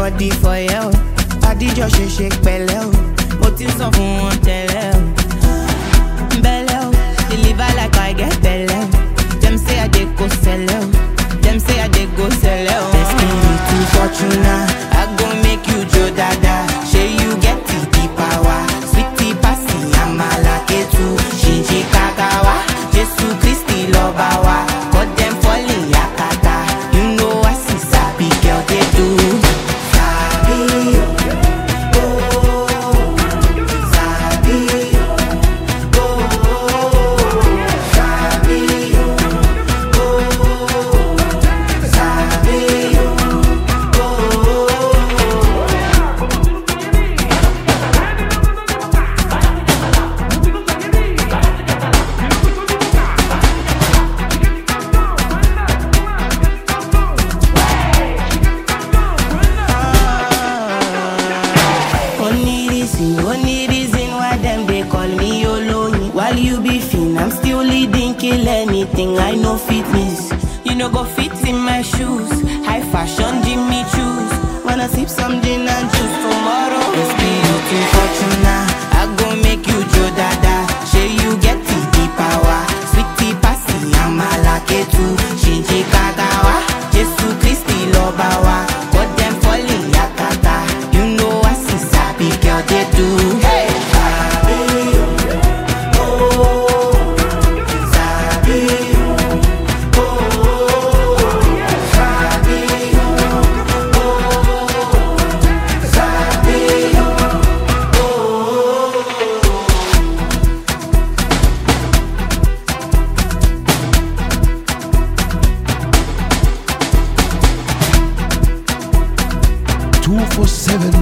body for you. Adijọ́ ṣe ṣe pẹ̀lẹ́ o. Mo ti ń sọ fún wọn tẹ́lẹ̀ o. Bẹ́lẹ̀ o, deliver like I get bẹ́lẹ̀ o. Dem say I dey go sẹ́lẹ̀ o. Dem say I dey go sẹ́lẹ̀ o. Destiny to Fortuna, I go make you jo dada. Ṣé you get the the power? Sweetie pasi amala ketu. Ṣìnṣìn kakawa, Jésù Kristi lọ́ba wa. Cut dem falling yakata. You know I see sabi girl dey do. Sabi o, oh, sabi o, oh, sabi o, oh, sabi o, oh. Only reason, only reason why them they call me Oloyin. While you be fin, I'm still leading, kill anything. I know fitness. You know go fit in my shoes. High fashion, Jimmy choose. Wanna sip some gin and juice tomorrow? It's beauty fortuna. I go make you Joe Dada. Say you get the the power. Sweetie pasi, amala ketu. Shinji kagawa. Jesu Christi lobawa. Got them falling yakata. You know I see sabi girl they do. Hey, sabi, oh, sabi, oh, sabi, oh, sabi, Two for seven